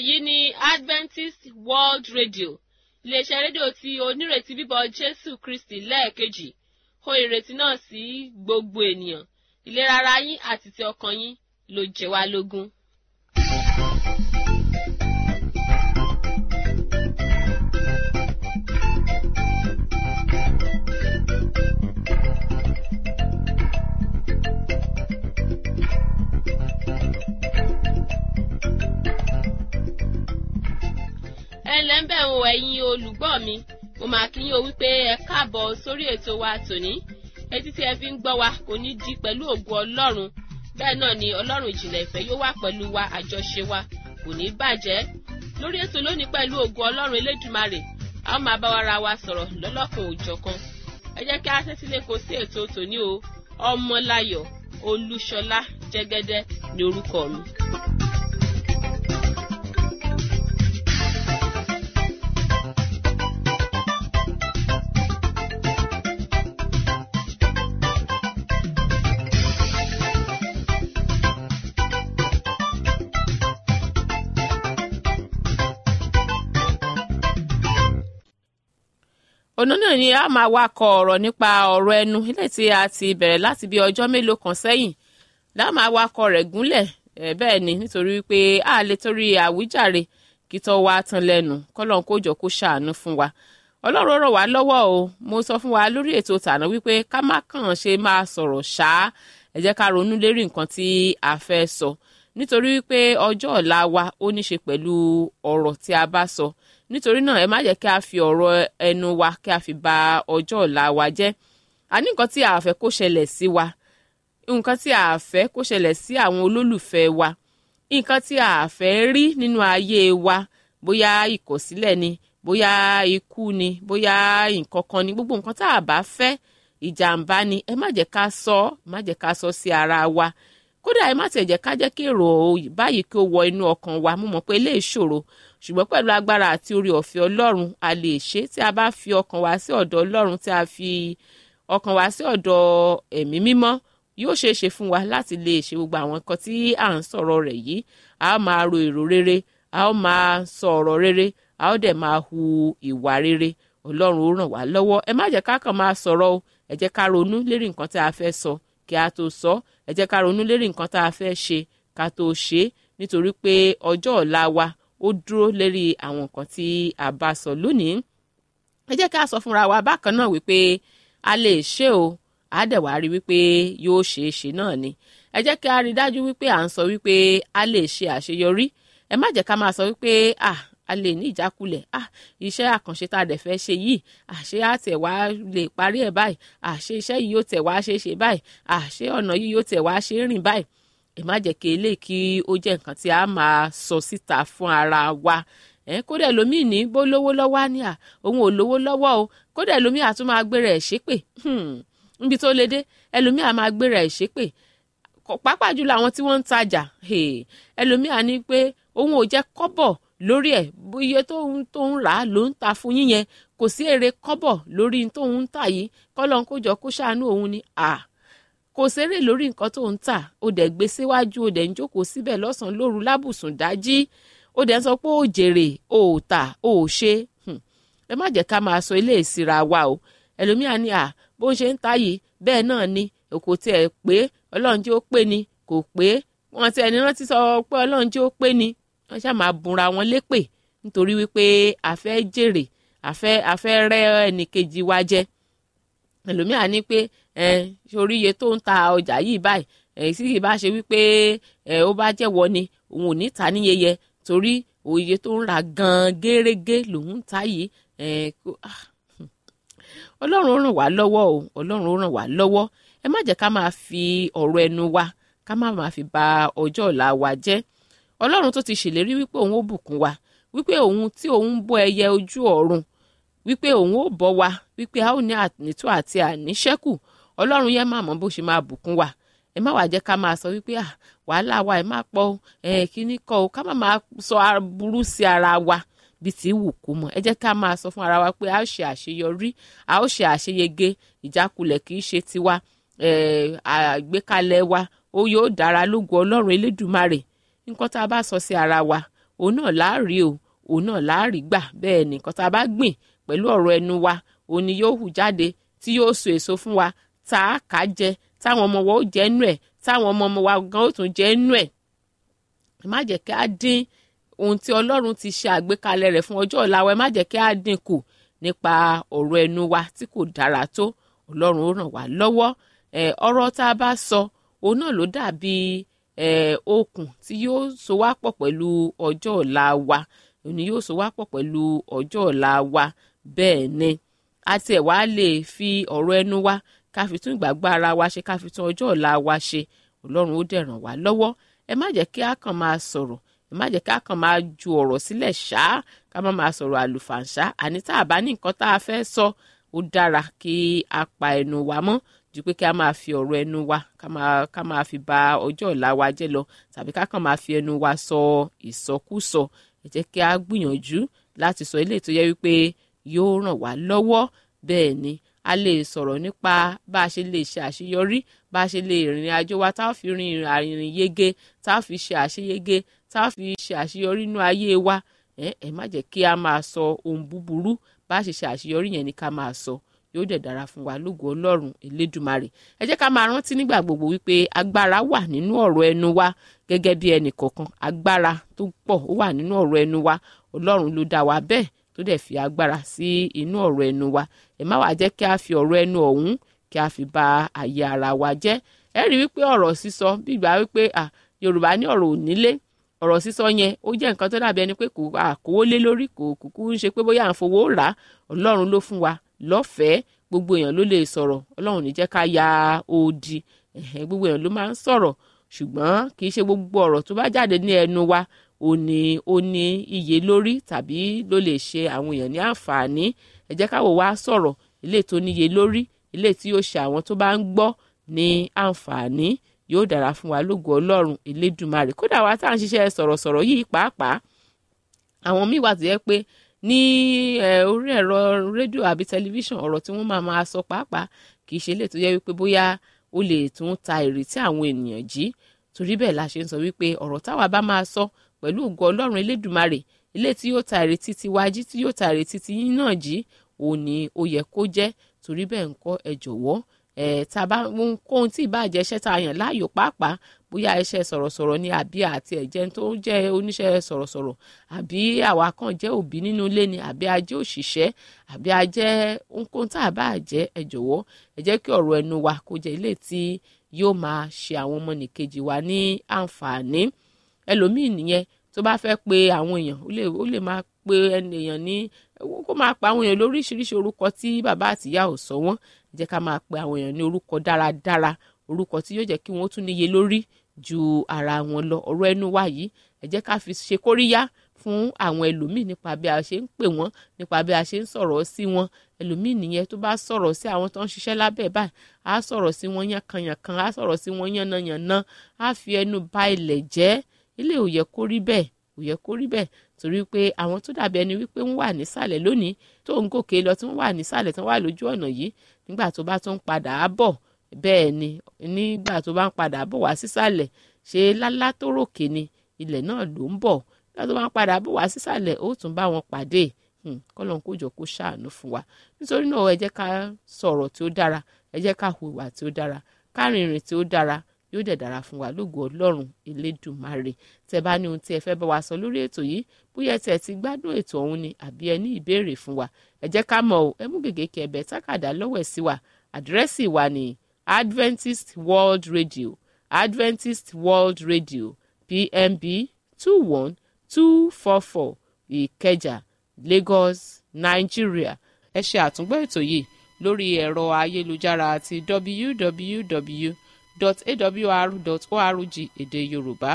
èyí ni adventist world radio iléeṣẹ́ rédíò tí onírètí bíbọ̀ jésù kristi lẹ́ẹ̀kejì kó ìrètí náà sí gbogbo ènìyàn ìlera ara yín àti ti ọkàn yín ló jẹ wá lógún. ẹ ǹlẹ́ ń bẹ̀ ń wo ẹ̀yin olùgbọ́ mi mo máa kí yín o wípé ẹ káàbọ̀ sórí ètò wa tòní etí tí ẹ fi ń gbọ́ wa kò ní di pẹ̀lú ògùn ọlọ́run bẹ́ẹ̀ náà ni ọlọ́run ìjìnlẹ̀ ìfẹ́ yóò wà pẹ̀lú wa àjọṣe wa kò ní bàjẹ́ lórí ètò lónìí pẹ̀lú ògùn ọlọ́run elédùmarè a ó máa bá wa ra wa sọ̀rọ̀ lọ́lọ́kan òjọ̀kan ẹ jẹ́ kí a tẹ́tí lé kó sí ètò tòní o ọmọláyọ̀ olúṣọlá jẹ́gẹ́dẹ́ ní orúkọ mi. ọ̀nà náà ni a máa wá kọ ọ̀rọ̀ nípa ọ̀rọ̀ ẹnu ilé tí a ti bẹ̀rẹ̀ láti bí ọjọ́ mélòó kan sẹ́yìn lá máa wá kọ rẹ̀ gúnlẹ̀ bẹ́ẹ̀ ni nítorí pé a lè torí àwíjàre kí tó wá tán lẹ́nu kọ́lọ́n kó jọ kó ṣàánú fún wa ọlọ́run ràn wá lọ́wọ́ o mo sọ fún wa lórí ètò tàná wípé ká má kàn ṣe máa sọ̀rọ̀ ṣáá ẹ jẹ́ ká ronú lérí nǹkan tí a fẹ́ sọ nítorí wípé ọjọ́ ọ̀la wa ó ní ṣe pẹ̀lú ọ̀rọ̀ tí a bá sọ nítorí náà ẹ má jẹ́ kí a fi ọ̀rọ̀ ẹnu wa kí a fi ba ọjọ́ ọ̀la wa jẹ́ a ní nǹkan tí a fẹ́ kó ṣẹlẹ̀ sí wa nǹkan tí a fẹ́ kó ṣẹlẹ̀ sí àwọn olólùfẹ́ wa nǹkan tí a fẹ́ rí nínú ayé wa bóyá ìkọ̀sílẹ̀ ni bóyá ikú ni bóyá nǹkan kan ni gbogbo nǹkan tá a bá fẹ́ ìjàmbá ni ẹ má jẹ́ ká sọ má jẹ́ ká sọ sí ara wa kódà ẹ má tẹ̀ jẹ́ ká jẹ́ kí èrò báyìí kí ó wọ inú ọkàn wa mo mọ̀ pé ilé ìṣòro ṣùgbọ́n pẹ̀lú agbára àti orí ọ̀fẹ́ ọlọ́run a lè ṣe tí a bá fi ọkàn wa sí ọ̀dọ̀ ọlọ́run tí a fi ọkàn wa sí ọ̀dọ̀ ẹ̀mí mímọ́ yóò ṣeé ṣe fún wa láti lè ṣe gbogbo àwọn nǹkan tí à ń sọ̀rọ̀ rẹ̀ yìí a ó máa ro èrò rere a ó máa sọ ọ̀rọ̀ rere a ó dẹ̀ máa hu ìwà rere ọlọ́run ó ràn wá lọ́wọ́ ẹ má jẹ́ ká kàn máa sọ̀rọ̀ o ẹ jẹ́ ká ronú lérí nǹkan tí a fẹ́ sọ kí a tó sọ ẹ jẹ́ ká ronú lérí nǹkan tá a fẹ́ ṣe ká tó ṣe é nítorí pé ọjọ́ ọ̀la wa ó dúró lérí àwọn nǹkan tí a bá sọ lónìí ẹ jẹ́ ká sọ fúnra wa bákan náà wípé a lè ṣe o a dẹ̀ wá rí wípé yóò ṣeé ṣe náà ni ẹ jẹ́ kí a rí dájú wípé à ń sọ wípé a lè ṣe àṣeyọrí ẹ má jẹ́ ká máa sọ wípé ah a lè ní ìjákulẹ̀ ah iṣẹ́ àkànṣe tá a dẹ̀ fẹ́ ṣe yìí àṣé àtẹ̀ wá lè parí ẹ̀ báyìí àṣé iṣẹ́ yìí yóò tẹ̀ wá ṣe é ṣe báyìí àṣé ọ̀nà yìí yóò tẹ̀ wá ṣe é rìn báyìí ẹ má jẹ́ kí eléyìí kí ó jẹ́ nǹkan tí a máa sọ síta fún ara wa ẹ kódà ẹlòmíì ní bó lówó lọ́wọ́ á ní à òun ò lówó lọ́wọ́ o kódà ẹlòmíì àtún máa gbéra ẹ̀ ṣépè níbi tó le dé ẹlòmíì á máa gbéra ẹ̀ ṣépè pàápàá jùlọ àwọn tí wọ́n ń tajà ẹlòmíì á ní pé òun ò jẹ́ kọ́bọ̀ lórí ẹ̀ iye tóun tóun rà á ló ń ta fún yín yẹn kò sí èrè kọ́bọ̀ lórí tóun ń tà yìí kọ́lọ́n kó jọ kó ṣàánú òun ni à kò sérè lórí nǹkan tó ń tà ó dẹ̀ gbé síwájú ó dẹ̀ ń jókòó síbẹ̀ lọ́sàn-án lóru lábùsùn dájí ó dẹ̀ ń sọ pé ó jèrè ó tà ó ṣe ẹ má jẹ́ ká máa sọ ilé ìsira wa o ẹlòmíà ni à bó ń ṣe ń ta yìí bẹ́ẹ̀ náà ni kò tiẹ̀ pé ọlọ́run jẹ́ ó pé ni kò pé wọn ti ẹni rántí sọ pé ọlọ́run jẹ́ ó pé ni wọ́n ṣáà máa bunra wọn lépè nítorí wípé a fẹ́ jèrè a fẹ́ a fẹ́ rẹ́ ẹnìkejì wa jẹ ẹlòmíà ní pé ẹ sórí iye tó ń ta ọjà yìí báyìí ẹ sì kì bá ṣe wípé ẹ ó bá jẹ́wọ́ ni òun ò ní ta níyẹyẹ torí òye tó ń ra gan-an gẹ́rẹ́gẹ́ lòun ń ta yìí ẹ ọlọ́run ràn wá lọ́wọ́ o ọlọ́run ràn wá lọ́wọ́ ẹ má jẹ́ ká máa fi ọ̀rọ̀ ẹnu wa ká má máa fi ba ọjọ́ ọ̀la wa jẹ́ ọlọ́run tó ti ṣèlérí wípé òun ó bùkún wa wípé òun tí òun bọ́ ẹyẹ ojú ọ̀run wípé òun ó bọ́ wa wípé a ó ní ànító àti àníṣẹ́kù ọlọ́run yẹn máa mọ bó ṣe máa bùkún wa ẹ má wàá jẹ́ ká máa sọ wípé à wàhálà wa ẹ má pọ̀ ẹ kíní kọ́ o ká má máa sọ aburú sí ara wa bí ti wù kú mọ́ ẹ jẹ́ ká máa sọ fún ara wa pé a ó ṣe àṣeyọrí a ó ṣe àṣeyege ìjákulẹ̀ kì í ṣe tiwa àgbékalẹ̀ wa ó yóò dára lógo ọlọ́run elédùmarè nǹkan tá a bá sọ sí ara wa òun náà láàrí o òun náà láàrí gbà bẹ́ẹ̀ ni nǹkan tá a bá gbìn pẹ̀lú ọ̀rọ̀ ẹnu wa òun ni yóò hù jáde tí yóò so èso fún wa tá a kà á jẹ táwọn ọmọ wa ó jẹ nú ẹ̀ táwọn ọmọ ọmọ wa gan ó tún jẹ nú ẹ̀ má jẹ́ kí á dín ohun tí ọlọ́run ti ṣe àgbékalẹ̀ rẹ̀ fún ọjọ́ ọ̀la wa ẹ má jẹ́ kí á dín kù nípa ọ̀rọ̀ ẹnu wa tí kò dára tó ọlọ́run ó ràn wá lọ́wọ́ ọ̀rọ̀ tá a bá sọ òun náà ló dàbí okùn tí yóò so wá pọ̀ pẹ̀lú ọjọ́ ọ̀la wa òun ni yóò so wá pọ̀ pẹ̀lú ọjọ́ ọ̀la wa bẹ́ẹ̀ ni àti ẹ̀ wá lè fi ọ̀rọ̀ ẹnu wa ká fi tún ìgbàgbọ́ ara wa ṣe ká fi tún ọjọ́ ọ̀la wa ṣe ọlọ́run ó dẹ̀ ràn wá lọ́wọ́ ẹ má jẹ́ kí a kàn máa sọ̀rọ̀ ẹ má jẹ́ ká kàn máa ju ọ̀rọ̀ sílẹ̀ ṣá ká má máa sọ̀rọ̀ àlùfàǹṣá àní tá a bá ní nǹkan tá a fẹ́ sọ ó dára kí a pa ẹnu wa mọ́ ju pé kí a máa fi ọ̀rọ̀ ẹnu wa ká máa ká máa fi ba ọjọ́ ọ̀la wa jẹ́ lọ tàbí ká kàn máa fi ẹnu wa sọ ìsọkúsọ ẹ jẹ́ kí a gbìyànjú láti sọ eléyìí tó yẹ wípé yóò ràn wá lọ́wọ́ bẹ́ẹ̀ ni a lè sọ̀rọ̀ nípa bá a ṣe lè ṣe àṣeyọrí bá a ṣe lè rìnrìn àjò wa tá a fi rin ìrìn yege tá a fi ṣe àṣeyege tá a fi ṣe àṣeyọrí inú ayé wa ẹ ẹ má jẹ́ kí a máa sọ ohun búburú bá a ṣe ṣe àṣeyọrí yẹn ni ká máa sọ yóò dẹ̀ dára fún wa lógo ọlọ́run elédùmarè ẹ jẹ́ ká máa rántí nígbà gbogbo wípé agbára wà nínú ọ̀rọ̀ ẹnu wa gẹ́gẹ́ bí ẹnì kọ̀ọ̀kan agbára tó pọ̀ ó wà nínú ọ̀rọ̀ ẹnu wa ọlọ́run ló dá wa bẹ́ẹ̀ tó dẹ̀ fi agbára sí inú ọ̀rọ̀ ẹnu wa ẹ má wàá jẹ́ kí a fi ọ̀rọ̀ ẹnu ọ̀hún kí a fi ba àyè ara wa jẹ́ ẹ rí wípé ọ̀rọ̀ sísọ bí ìgbà wípé yorùbá ní ọ̀rọ̀ ònílé ọ̀rọ̀ sísọ yẹn ó jẹ́ nǹkan tó dàbí ẹni pé kò àkówó lé lórí kò kúkú ń ṣe pé bóyá à ń fowó rà á ọlọ́run ló fún wa lọ́fẹ̀ẹ́ gbogbo èèyàn ló lè sọ̀rọ̀ ọlọ́run ní jẹ́ ká ya odi gbogbo èèyàn ló máa ń sọ̀rọ̀ ṣùgbọ́n kì í ṣe gbogbo ọ̀rọ̀ tó bá jáde ní ẹnu wa ó ní ó ní iye lórí tàbí ló lè ṣe àwọn èèyàn ní àǹfààní ẹ jẹ́ káwọ́ wá sọ̀rọ̀ ilé tó níye lórí ilé tí yóò ṣe àwọn tó bá ń gbọ́ ní àǹfààní yóò dára fún wa lógo ọlọ́run elédùmarè kódà wa tá à ń ṣiṣẹ́ sọ̀rọ̀sọ̀rọ̀ yìí pàápàá àwọn míì wà tó yẹ pé ní orí ẹ̀rọ rédíò àbí tẹlifíṣàn ọ̀rọ̀ tí wọ́n máa máa sọ pàápàá kì í ṣe lè tó yẹ wípé bóyá ó lè tún ta ìrètí àwọn ènìyàn jí torí bẹ́ẹ̀ la ṣe ń sọ wípé ọ̀rọ̀ táwa bá máa sọ pẹ̀lú ògo ọlọ́run elédùmarè ilé tí yóò ta ìrètí tiwa jí tí yóò ta ìrètí ti yín náà jí òun ni ó yẹ kó jẹ́ torí bẹ́ẹ̀ ńkọ́ ẹ jọ̀wọ́ ẹ̀ tá a bá kóhun tí ìbàjẹ́ iṣẹ́ tá a yàn láàyò pàápàá bóyá iṣẹ́ sọ̀rọ̀sọ̀rọ̀ ni àbí àti ẹ̀jẹ̀ tó jẹ́ oníṣẹ́ sọ̀rọ̀sọ̀rọ̀ àbí àwa kan jẹ́ òbí nínú ilé ni àbí a jẹ́ òṣìṣẹ́ àbí a jẹ́ ohunkóhun tá a bá jẹ́ ẹ jọ̀wọ́ ẹ jẹ́ kí ọ̀rọ̀ ẹnu wa kó jẹ́ ilé tí yóò máa ṣe àwọn ọmọnìkejì wa ní àǹfààní ẹlòmíì nìyẹn tó bá fẹ́ pe àwọn èèyàn ó lè ó lè máa pe èèyàn ní kó máa pa àwọn èèyàn lóríṣiríṣi orúkọ tí bàbá àtìyá ò sọ wọ́n jẹ́ ká máa pe àwọn èèyàn ní orúkọ dáradára orúkọ tí yóò jẹ́ kí wọ́n tún níye lórí ju ara wọn lọ ọ̀rọ̀ ẹnu wa yìí ẹ jẹ́ ká fi ṣe kóríyá fún àwọn ẹlòmíì nípa bí a ṣe ń pè wọ́n nípa bí a ṣe ń sọ̀rọ̀ sí wọn ẹlòmíì nìyẹn tó bá sọ̀rọ̀ sí àwọn tó ń ṣiṣẹ́ lábẹ́ báyìí á sọ̀rọ̀ sí wọn yànkanyànkan á sọ̀rọ̀ sí wọn yànnàyànnà á fi ẹnu ba ilẹ̀ jẹ́ ilé ò yẹ kó rí bẹ́ẹ̀ ò yẹ kó rí bẹ́ẹ̀ torí pé àwọn tó dàbí ẹni wípé wọ́n wà nísàlẹ̀ lónìí tó ń gòkè lọ tí wọ́n wà nísàlẹ̀ tí wọ́n wà lójú ọ̀nà yìí nígbà tó bá tó ń padà á bọ̀ bẹ́ẹ̀ ni nígbà tó bá ń padà bọ̀ wá sísàlẹ̀ ṣe lálá tó ròkè ni ilẹ̀ náà ló ń bọ̀ nígbà tó bá ń padà bọ̀ wá sísàlẹ̀ ó tún bá wọn pàdé kọ́lọ́n kó jọ kó ṣàánú fún wa nítorí náà ẹ jẹ́ ká sọ̀rọ̀ tí ó dára ẹ jẹ́ ká hùwà tí ó dára ká rìnrìn tí ó dára yóò dẹ̀ dára fún wa lógo ọlọ́run elédùmarè tẹ bá ní ohun tí ẹ fẹ́ bá wa sọ lórí ètò yìí bóyá tẹ ti gbádùn ètò ọ̀hún ni àbí ẹ ní ìbéèrè fún wa ẹ jẹ́ ká mọ̀ ọ́ ẹ mú gègé kí ẹ bẹ̀ tákàdá lọ́wọ́ ẹ̀ sí wa àdírẹ́sì wa ní Adventist World Radio Adventist World Radio PMB two one two four four Ìkẹjà Lagos Nigeria ẹ ṣe àtúngbọ́ ètò yìí lórí ẹ̀rọ ayélujára àti www www.awr.org èdè yorùbá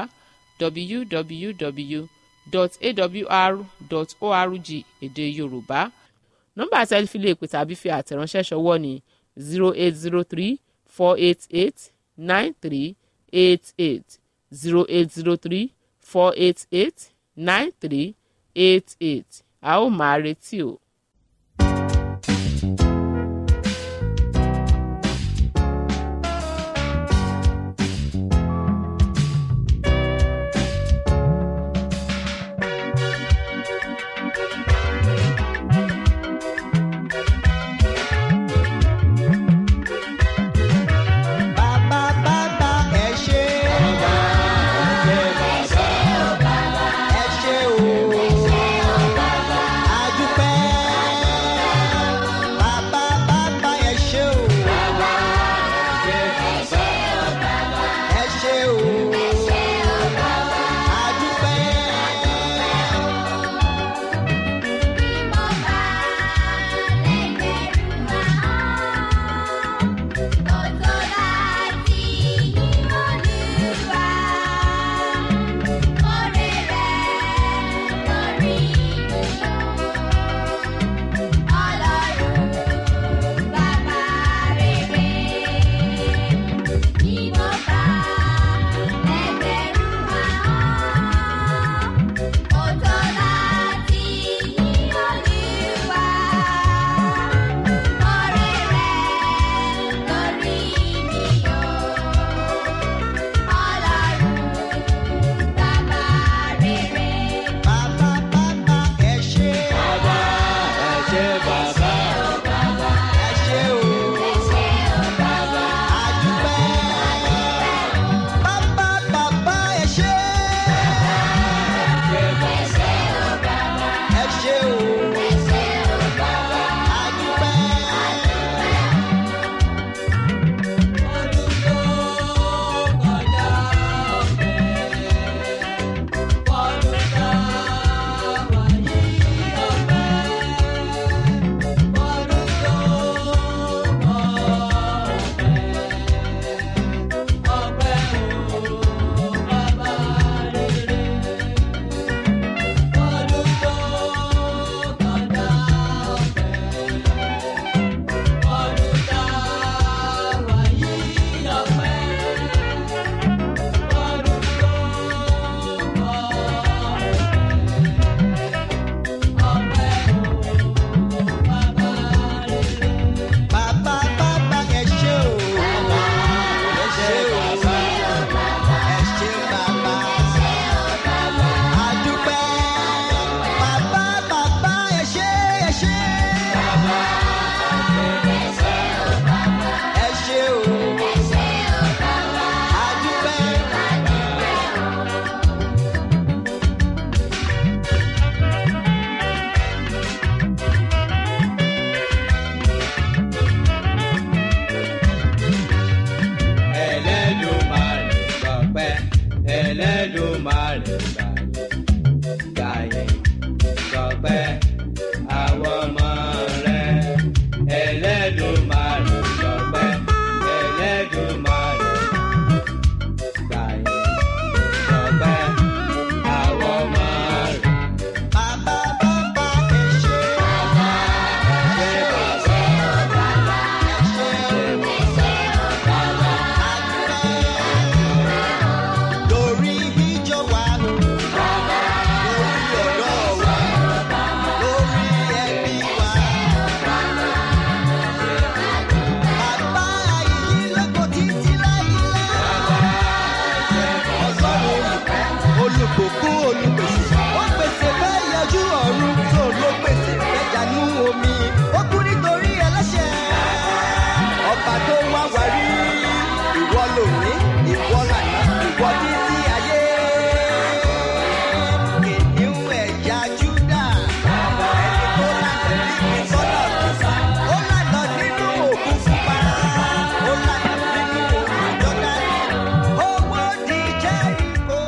www.awr.org èdè yorùbá nọ́mbà tẹlifílẹ̀ èpè tàbí fi àtẹ̀ránṣẹ́ ṣọwọ́ ní zero eight zero three four eight eight nine three eight eight zero eight zero three four eight eight nine three eight eight a ó máa retí o. Ẹlẹ́dùmarè gbàyè gbàyè sọpẹ́ àwọn ọmọ rẹ̀. Ẹlẹ́dùmarè sọpẹ́ Ẹlẹ́dùmarè gbàyè sọpẹ́ àwọn ọmọ rẹ̀. Bàbá bàbá ẹ ṣé. Ṣé bàbá Lórí ìjọ wa, lórí ọ̀dọ́ wa, lórí ẹbí wa. Bàbá yìí lóko títí láyé. Ọlọ́run olùkọ́, olùkókó, olùpèsè. Ó pèsè fẹ́ yọjú ọ̀run tó ló pèsè fẹ́ janú omi. Ó kú nítorí ẹlẹ́ṣẹ̀. Ọba tó wá wá rí. Ìwọ lòní, ìwọ lànà, ìwọ títí ayé. Kìnìún ẹ̀yà Júdà. Ẹni tó lànà níbi sọ́nà kìsà. Ó lànà nínú òkú pupa. Ó lànà nínú òkú Jọ́dánì. Owó di Jẹ́ríkò.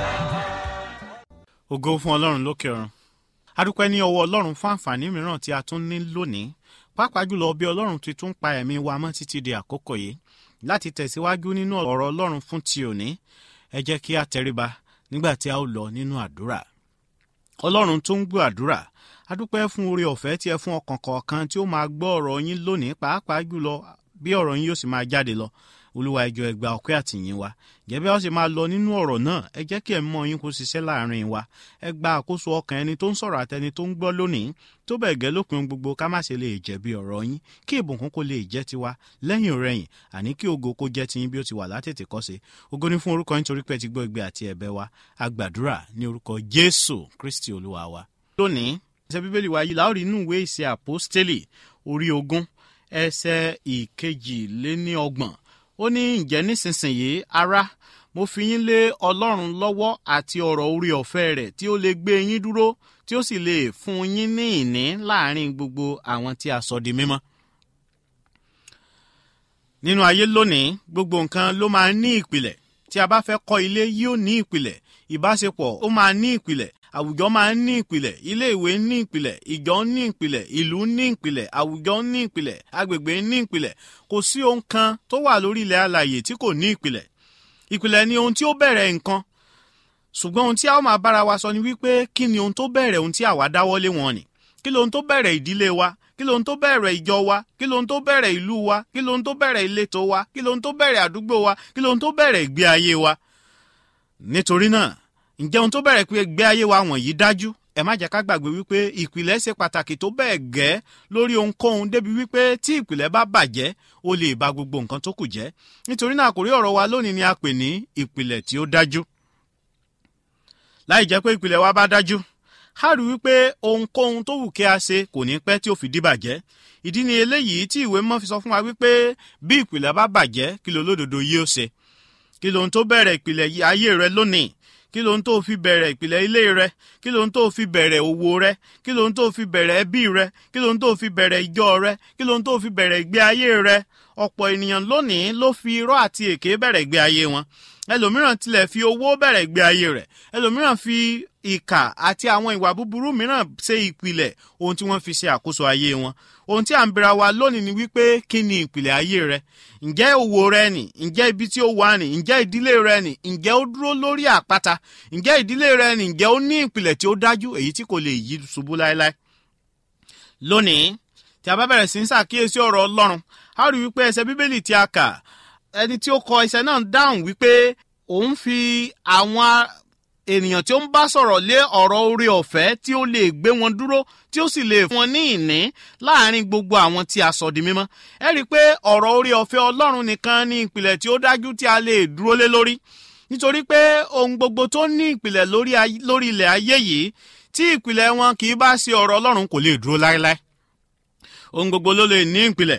ògo fún ọlọ́run lókè ọ̀run adúpẹ́ ní ọwọ́ ọlọ́run fún àǹfààní mìíràn tí a tún ní lónìí pàápàá jùlọ bí ọlọ́run ti tún pa ẹ̀mí wa mọ́ títí di àkókò yìí láti tẹ̀síwájú nínú ọ̀rọ̀ ọlọ́run fún ti òní ẹ jẹ́ kí a tẹríba nígbà tí a ó lọ nínú àdúrà ọlọ́run tó ń gbọ́ àdúrà adúpẹ́ fún oore ọ̀fẹ́ tí ẹ fún ọkàn kọ̀ọ̀kan tí ó máa gbọ́ ọ̀rọ̀ yín lónìí pàápàá jùlọ bí ọ̀rọ̀ yín yóò sì máa jáde lọ olúwa ẹjọ́ ẹ gba ọpẹ́ àtìyìn wa jẹ́ bí a ó sì máa lọ nínú ọ̀rọ̀ náà ẹ jẹ́ kí ẹ mọ yín kó ṣiṣẹ́ láàrin wa ẹ gba àkóso ọkàn ẹni tó ń sọ̀rọ̀ àtẹni tó ń gbọ́ lónìí tó bẹ̀ gẹ́ lópin ohun gbogbo ká má ṣe lè jẹ̀bi ọ̀rọ̀ yín kí ìbùkún kó lè jẹ́ tiwa lẹ́yìn rẹ̀yìn àní kí ògo kó jẹ́ tiyín bí ó ti wà látètè kọ́ṣe ògo ní fún orúkọ yín torí pé ẹ ti gbọ́ igbe àti ẹ̀bẹ̀ wa a gbàdúrà ní orúkọ jésù kristi olúwa wa. lónìí ẹsẹ̀ bíbélì wa yìí láòrí inú ìwé ìṣe àpọ́stélì orí ogún ẹsẹ̀ ìkejìléníọgbọ̀n ó ní ǹjẹ́ nísinsìnyí ará mo fi yín lé ọlọ́run lọ́wọ́ àti ọ̀rọ̀ orí ọ̀fẹ́ rẹ̀ tí ó lè gbé yín dúró tí ó sì lè fún yín ní ìní láàrin gbogbo àwọn tí a sọ di mímọ́. nínú ayé lónìí gbogbo nǹkan ló máa ń ní ìpìlẹ̀ tí a bá fẹ́ kọ́ ilé yóò ní ìpìlẹ̀ ìbáṣepọ̀ ó máa ní ìpìlẹ̀ àwùjọ máa ń ní ìpìlẹ̀ ilé ìwé ní ìpìlẹ̀ ìjọ ní ìpìlẹ̀ ìlú ní ìpìlẹ̀ àwùjọ ní ìpìlẹ̀ agbègbè ní ìpìlẹ̀ kò sí ohun kan tó wà lórí ilẹ̀ alàyè tí kò ní ìpìlẹ̀ ìpìlẹ̀ ni ohun tí ó bẹ̀rẹ̀ nǹkan ṣùgbọ́n ohun tí a ó máa bára wa sọ ni wípé kí ni ohun tó bẹ̀rẹ̀ ohun tí àwa dáwọ́lé wọn ni kí lohun tó bẹ̀rẹ̀ ìdílé wa kí lohun tó bẹ̀rẹ̀ ìjọ wa kí lohun tó bẹ̀rẹ̀ ìlú wa kí lohun tó bẹ̀rẹ̀ ìletò wa kí lohun tó bẹ̀rẹ̀ àdúgbò wa kí lohun tó bẹ̀rẹ̀ ìgbé ayé wa nítorí náà ǹjẹ́ ohun tó bẹ̀rẹ̀ pé ìgbé ayé wa wọ̀nyí dájú ẹ má jẹ́ ká gbàgbé wípé ìpìlẹ̀ ṣe pàtàkì tó bẹ́ẹ̀ gẹ́ lórí ohunkóhun débi wípé tí ìpìlẹ̀ bá bàjẹ́ ó lè ba gbogbo nǹkan tó kù jẹ́ nítorí náà àkórí ọ̀rọ̀ wa lónìí ni a pè ní ìpìlẹ̀ tí ó dájú láì jẹ́ pé ìpìlẹ̀ wa bá dájú a rí wípé ohunkóhun tó wù kí a ṣe kò ní pẹ́ tí ó fi dí bàjẹ́ ìdí ni eléyìí tí ìwé mọ́ fi sọ fún wa wípé bí ìpìlẹ̀ bá bàjẹ́ kí lo lódodo yóò ṣe kí lohun tó bẹ̀rẹ̀ ìpìlẹ̀ ayé rẹ lónìí kí lohun tó fi bẹ̀rẹ̀ ìpìlẹ̀ ilé rẹ kí lohun tó fi bẹ̀rẹ̀ òwò rẹ kí lohun tó fi bẹ̀rẹ̀ ẹbí rẹ kí lohun tó fi bẹ̀rẹ̀ ìjọ rẹ kí lohun tó fi bẹ̀rẹ̀ ìgbé ayé rẹ ọ̀pọ̀ ènìyàn lónìí ló fi irọ́ àti èké bẹ̀rẹ̀ ìgbé ayé wọn ẹlòmíràn tilẹ̀ fi owó bẹ̀rẹ̀ ìgbé ayé rẹ̀ ẹlòmíràn fi ìkà àti àwọn ìwà búburú mìíràn ṣe ìpìlẹ̀ ohun tí wọ́n fi ṣe àkóso ayé wọn ohun tí à ń bira wa lónìí ni wípé kí ni ìpìlẹ̀ ayé rẹ ǹjẹ́ òwò rẹ nì ǹjẹ́ ibi tí ó wà nì ǹjẹ́ ìdílé rẹ nì ǹjẹ́ ó dúró lórí àpáta ǹjẹ́ ìdílé rẹ nì ǹjẹ́ ó ní ìpìlẹ̀ tí ó dájú èyí tí kò lè yí ṣubú láéláé lónìí tí a bá bẹ̀rẹ̀ sí ń ṣàkíyèsí ọ̀rọ̀ ọlọ́run a rí wípé ẹsẹ̀ bíbélì tí a kà ẹni tí ó kọ ẹsẹ̀ náà dáhùn wípé òun fi àwọn ènìyàn tí ó ń bá sọ̀rọ̀ lé ọ̀rọ̀ orí ọ̀fẹ́ tí ó lè gbé wọn dúró tí ó sì lè fún wọn ní ìní láàrin gbogbo àwọn tí a sọ di mímọ́. ẹ rí i pé ọ̀rọ̀ orí ọ̀fẹ́ ọlọ́run nìkan ní ìpìlẹ̀ tí ó dájú tí a lè dúró lé lórí nítorí pé ohun gbogbo tó ní ìpìlẹ̀ lórí ilẹ̀ ayé yìí tí ìpìlẹ̀ wọn kì í bá ṣe ọ̀rọ̀ ọlọ́run kò lè dúró láéláé ohun gbogbo ló lè ní ìpìlẹ̀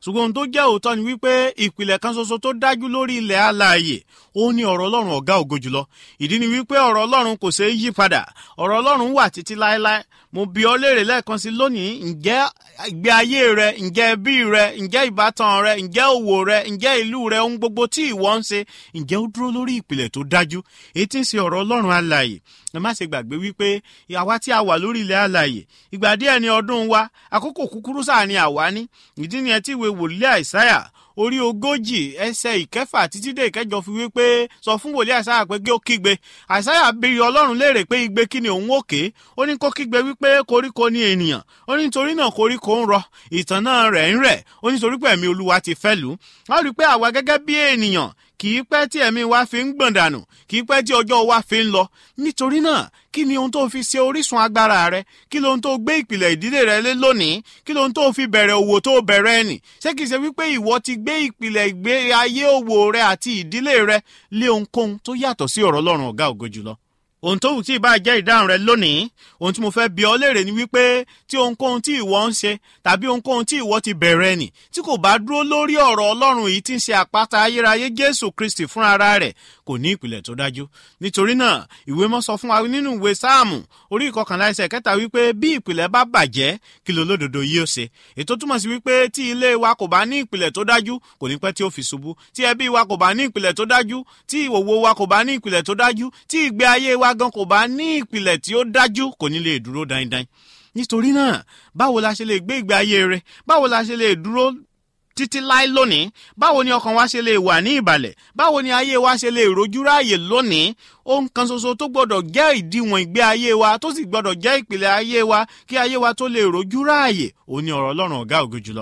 ṣùgbọ́n ohun tó jẹ́ òótọ́ ni wípé ìpìlẹ̀ kan ṣoṣo tó dájú lórí ilẹ̀ alààyè ó ní ọ̀rọ̀ ọlọ́run ọ̀gá ògo jùlọ ìdí ni wípé ọ̀rọ̀ ọlọ́run kò ṣeé yí padà ọ̀rọ̀ ọlọ́run wà títí láéláé mo bi ọ́ léèrè lẹ́ẹ̀kan sí lónìí ǹjẹ́ ìgbé ayé rẹ ǹjẹ́ ẹbí rẹ ǹjẹ́ ìbátan rẹ ǹjẹ́ òwò rẹ ǹjẹ́ ìlú rẹ ohun gbogbo tí ìwọ ń ṣe ǹjẹ́ ó dúró lórí ìpìlẹ̀ tó dájú èyí tí ń ṣe ọ̀rọ̀ ọlọ́run alààyè ẹ má ṣe gbàgbé wípé àwa tí a wà lórí ilẹ̀ alààyè ìgbà díẹ̀ ni ọdún wa àkókò kúkúrú sáà ni àwa ní ìdí nìyẹn tí ìwé wòlíì àìsáyà orí ogójì ẹsẹ ìkẹfà títí dé ìkẹjọ fi wípé sọ fún wòlíì àìsáyà pé kí ó kígbe àìsáyà béèrè ọlọ́run léèrè pé igbe kí ni òun òkè ó ní kó kígbe wípé koríko ni ènìyàn ó ní nítorí náà koríko ń rọ ìtàn náà rẹ̀ ń rẹ̀ ó ní nítorí pé ẹ̀mí olúwa ti fẹ́ lù ú wọ́n rí i pé àwa gẹ́gẹ́ bí ènìyàn kì í pẹ́ tí ẹ̀mí wa fi ń gbọ̀n dànù kì í pẹ́ tí ọjọ́ wa fi ń lọ nítorí náà kí ni ohun tó fi ṣe orísun agbára rẹ kí lóhun tó gbé ìpìlẹ̀ ìdílé rẹ lé lónìí kí lóhun tó fi bẹ̀rẹ̀ òwò tó bẹ̀rẹ̀ ẹnì ṣé kìí ṣe wípé ìwọ ti gbé ìpìlẹ̀ ìgbé ayé òwò rẹ àti ìdílé rẹ lé ohunkóhun tó yàtọ̀ sí ọ̀rọ̀ ọlọ́run ọ̀gá ògo jùlọ ohun tó wù tí ìbá jẹ́ ìdáhùn rẹ lónìí ohun tí mo fẹ́ bi ọ́ léèrè ni wípé tí ohunkóhun tí ìwọ ń ṣe tàbí ohunkóhun tí ìwọ ti bẹ̀rẹ̀ nì tí kò bá dúró lórí ọ̀rọ̀ ọlọ́run yìí tí ń ṣe àpáta ayérayé jésù kristi fúnra rẹ̀ kò ní ìpìlẹ̀ tó dájú nítorí náà ìwé mọ́ sọ fún wa nínú ìwé sáàmù orí ìkọkànlá ẹsẹ̀ kẹta wípé bí ìpìlẹ̀ bá bàjẹ́ kí ló lódodo yìí ó ṣe ètò túmọ̀ sí wípé tí ilé wa kò bá ní ìpìlẹ̀ tó dájú kò ní pẹ́ tí ó fi ṣubú tí ẹbí wa kò bá ní ìpìlẹ̀ tó dájú tí ìwòwò wa kò bá ní ìpìlẹ̀ tó dájú tí ìgbé ayé wa gan kò bá ní ìpìlẹ̀ tí ó dájú kò ní lè dúró dáindáin nítorí náà báwo la ṣe lè gbé ìgbé ayé rẹ báwo la ṣe lè dúró títí láé lónìí báwo ni ọkàn wa ṣe lè wà ní ìbàlẹ̀ báwo ni ayé wa ṣe lè rojú ráàyè lónìí ohun kan ṣoṣo tó gbọdọ̀ jẹ́ ìdíwọ̀n ìgbé ayé wa tó sì gbọdọ̀ jẹ́ ìpìlẹ̀ ayé wa kí ayé wa tó lè rojú ráàyè òun ni ọ̀rọ̀ ọlọ́run ọ̀gá ògo jùlọ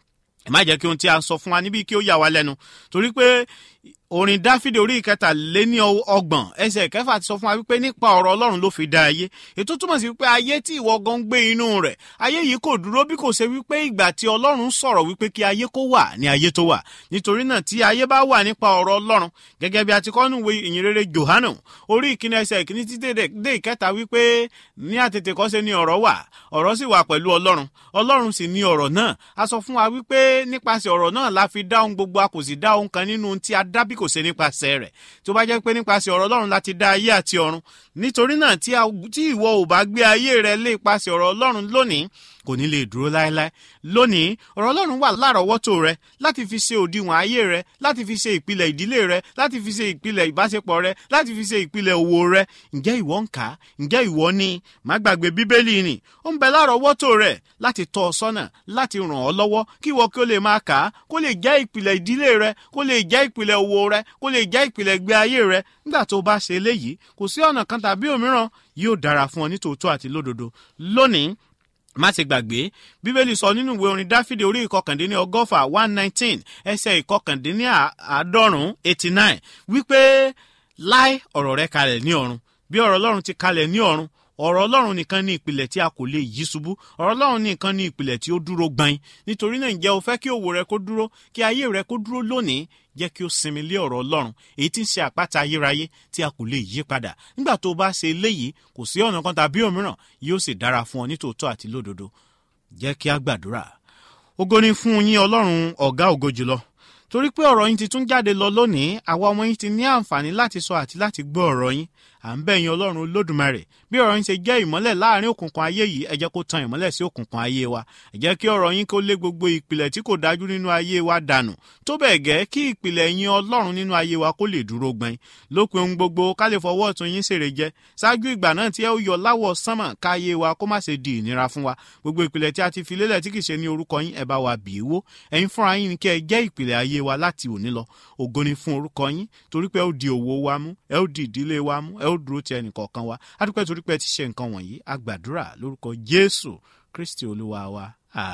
ẹ má jẹ́ kí ohun tí a sọ fún wa níbí kí ó yà wá lẹ́nu torí pé orin dáfídì orí ìkẹtàléní ọgbọ̀n ẹsẹ̀ kẹfà ti sọ fún wa wípé nípa ọ̀rọ̀ ọlọ́run ló fi dá ayé ètò túmọ̀ sí wípé ayé tí ìwọ gan gbé inú rẹ̀ ayé yìí kò dúró bí kò ṣe wípé ìgbà tí ọlọ́run sọ̀rọ̀ wípé kí ayé kó wà ní ayé tó wà nítorí náà tí ayé bá wà nípa ọ̀rọ̀ ọlọ́run gẹ́gẹ́ bí a ti kọ́ nù ìwé ìyìnrere johanu orí ìkíni ẹsẹ̀ ìkíní títí dé ìkẹta wípé ní àtètè kọ́ṣe ni ọ̀rọ̀ wà ọ̀rọ̀ sì wà pẹ̀lú ọlọ́run ọlọ́run sì ni ọ̀rọ̀ náà a sọ fún wa wípé nípasẹ̀ ọ̀rọ̀ náà la fi dá ohun gbogbo a kò sì dá ohun kan nínú ohun tí a dá bí kò ṣe nípasẹ̀ rẹ̀ tó bá jẹ́ pé nípasẹ̀ ọ̀rọ̀ ọlọ́run láti dá ayé àti ọ̀run nítorí náà tí ìwọ ò bá gbé ayé rẹ lé ipasẹ̀ ọ̀rọ̀ ọlọ́run lónìí kò ní lè dúró láéláé lónìí ọ̀rọ̀ ọlọ́run wà lárọ̀ọ́wọ́tò rẹ láti fi ṣe òdiwọ̀n ayé rẹ láti fi ṣe ìpìlẹ̀ ìdílé rẹ láti fi ṣe ìpìlẹ̀ ìbáṣepọ̀ rẹ láti fi ṣe ìpìlẹ̀ òwò rẹ ǹjẹ́ ìwọ ń kà á ǹjẹ́ ìwọ ní má gbàgbé bíbélì ni ó ń bẹ lárọ̀ọ́wọ́tò rẹ láti tọ́ ọ sọ́nà láti ràn ọ́ lọ́wọ́ kí ìwọ kí ó lè máa kà á kó lè jẹ́ ìpìlẹ̀ ìdílé rẹ kó lè jẹ́ ìpìlẹ̀ òwò rẹ kó lè jẹ́ ìpìlẹ̀ ìgbé ayé rẹ nígbà tó bá ṣe eléyìí kò sí ọ̀nà kan tàbí òmíràn yóò dára fún ọ nítòótọ́ àti lódodo lónìí má ṣe gbàgbé bíbélì sọ nínú ìwé orin dáfídì orí ìkọkàndínní ọgọ́fà one nineteen ẹsẹ̀ ìkọkàndínní àádọ́rùn-ún eighty nine wípé láì ọ̀rọ̀ rẹ kalẹ̀ ní ọ̀run bí ọ̀rọ̀ ọlọ́run ti kalẹ̀ ní ọ̀run ọ̀rọ̀ ọlọ́run nìkan ní ìpìlẹ̀ tí a kò lè yí ṣubú ọ̀rọ̀ ọlọ́run nìkan ní ìpìlẹ̀ tí ó dúró gbain nítorí náà ǹjẹ́ o fẹ́ kí òwò rẹ kó dúró kí ayé rẹ kó dúró lónìí jẹ́ kí o sinmi lé ọ̀rọ̀ ọlọ́run èyí tí ń ṣe àpáta ayérayé tí a kò lè yí padà nígbà tó o bá ṣe eléyìí kò sí ọ̀nà kan tàbí òmíràn yóò sì dára fún ọ nítòótọ́ àti lódodo jẹ́ kí a gbàdúrà ògo ni fún yín ọlọ́run ọ̀gá ògo jùlọ torí pé ọ̀rọ̀ yín ti tún jáde lọ lónìí àwa ọmọ yín ti ní àǹfààní láti sọ àti láti gbọ́ ọ̀rọ̀ yín à ń bẹ̀ yín ọlọ́run olódùmarè bí ọ̀rọ̀ yín ṣe jẹ́ ìmọ́lẹ̀ láàrin òkùnkùn ayé yìí ẹ jẹ́ kó tan ìmọ́lẹ̀ sí òkùnkùn ayé wa ẹ jẹ́ kí ọ̀rọ̀ yín kó lé gbogbo ìpìlẹ̀ tí kò dájú nínú ayé wa dànù tó bẹ́ẹ̀ gẹ́ kí ìpìlẹ̀ yín ọlọ́run nínú ayé wa kó lè dúró gbọ́n lópin ohun gbogbo ká lè fọwọ́ ọ̀tún yín ṣèrè jẹ ṣáájú ìgbà náà tí ẹ ó yọ láwọ̀ sánmà ká ayé wa kó má ṣe di ìnira fún wa gbogbo ìpìlẹ̀ tí a ti fi lélẹ̀ tí kì í ṣe ní orúkọ yín ẹ bá wa bì í wó ẹ̀yin fúnra yín ni kí ẹ jẹ́ ìpìlẹ̀ ayé wa láti òní lọ ògo ni fún orúkọ yín torí pé ẹ ó di òwò wa mú ẹ ó di ìdílé wa mú ẹ ó dúró ti ẹnìkọ̀ọ̀kan wa adúpẹ́ torí pé ẹ ti ṣe nǹkan wọ̀nyí a gbàdúrà lórúkọ jésù kristi olúwa wa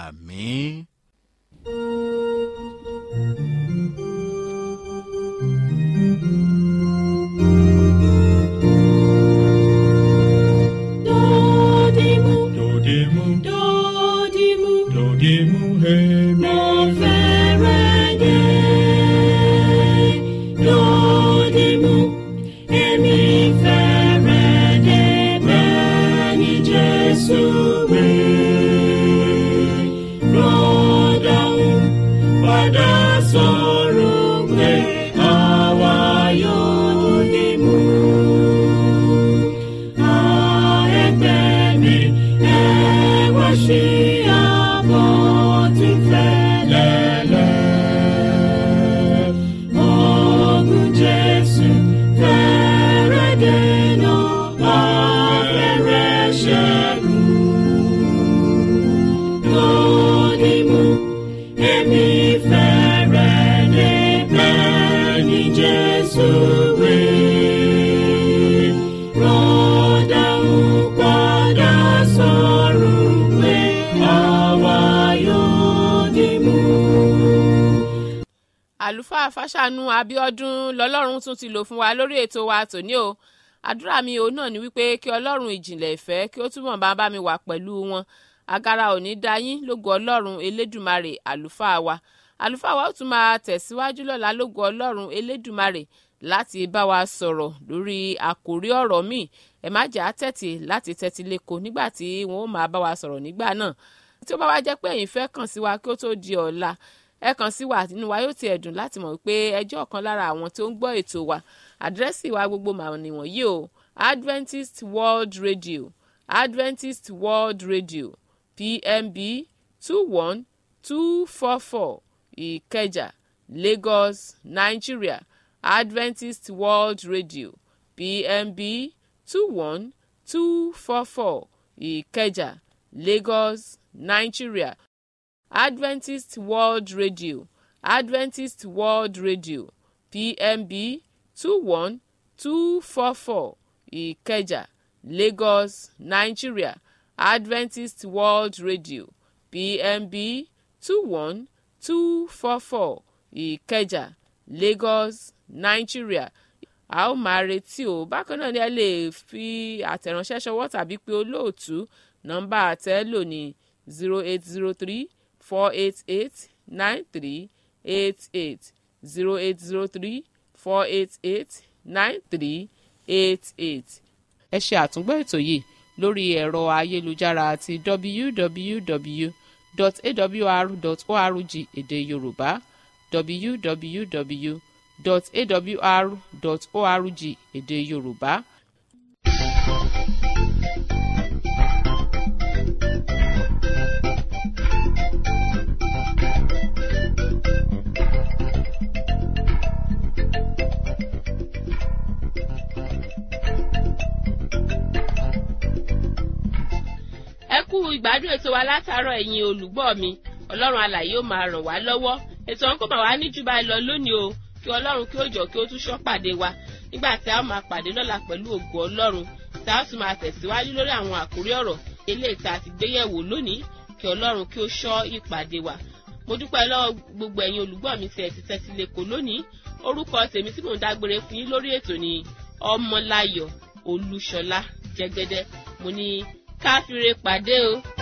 àmín. Dodimu, Dodimu, dodimu, dodimu, hemi. mo fẹ́rẹ̀ dé. Dodimu, èmi fẹ́rẹ̀ dé bẹ́ẹ̀ ni Jésù wí. Rọ́dọ̀hún, àlùfáà fàṣànù abiodun lọlọ́run tún ti lò fún wa lórí ètò wa tòní o àdúrà mi òun náà ni wípé kí ọlọ́run ìjìnlẹ̀ ìfẹ́ kí ó túbọ̀ bá bá mi wà pẹ̀lú wọn agara ò ní dá yín lógo ọlọ́run elédùmarè àlùfáà wa àlùfáà wa ó tún máa tẹ̀síwájú lọ́la lógo ọlọ́run elédùmarè láti bá wa sọ̀rọ̀ lórí àkòrí ọ̀rọ̀ míì ẹ má jà á tẹ̀tì láti tẹ́tí lẹ́kọ̀ọ́ nígbà tí wọ́n ó máa bá wa sọ̀rọ̀ nígbà náà tí ó bá wá jẹ́ pé ẹ̀yin fẹ́ kàn sí wa kí ó tó di ọ̀la ẹ kàn sí wa nínú wa yóò ti ẹ̀dùn láti mọ̀ pé ẹjọ́ ọ̀kan lára àwọn tó ń gbọ́ ètò wa àdírẹ́sì wa gbogbo mà nìwọ̀nyí o Adventist World Radio Adventist World Radio PMB two one two four four Ìkẹjà Lagos Nigeria Adventist World Radio PMB two one two four four Ìkẹjà Lagos Nigeria Adventist World Radio Adventist World Radio PMB two one two four four Ìkẹjà Lagos Nigeria Adventist World Radio PMB two one two four four Ìkẹjà Lagos Nigeria a ó máa retí o bákan náà ni ẹ lè fi àtẹ̀ránṣẹ́ ṣọwọ́ tàbí pé olóòtú nọ́mbà àtẹ́lò ní zero eight zero three four eight eight nine three eight eight zero eight zero three four eight eight nine three eight eight. ẹ ṣe àtúngbọ́ ètò yìí lórí ẹ̀rọ ayélujára àti www.awr.org èdè yorùbá www.awr.org èdè yorùbá. ẹ kú ìgbádùn ètò wa látàárọ̀ ẹ̀yin olùgbọ́ mi ọlọ́run alàyè ó máa ràn wá lọ́wọ́ ètò ọ̀hún kò máa wá ní jù báyìí lọ lónìí o kí ọlọ́run kí ó jọ kí ó tún ṣọ́ pàdé wa nígbà tí a ó máa pàdé lọ́la pẹ̀lú ògo ọlọ́run tí a ó sì máa tẹ̀síwájú lórí àwọn àkórí ọ̀rọ̀ eléyìí tá a ti gbéyẹ̀wò lónìí kí ọlọ́run kí ó ṣọ́ ìpàdé wa mo dúpẹ́ lọ́wọ́ gbogbo ẹ̀yin olùgbọ́ mi tí ẹ ti tẹ́tí lẹ́kọ̀ọ́ lónìí orúkọ tèmi tí mò ń dágbére fún yín lórí ètò ni ọmọláyọ̀ olúṣọlá jẹ́gẹ́dẹ́ mo ní káfíńre pàdé o.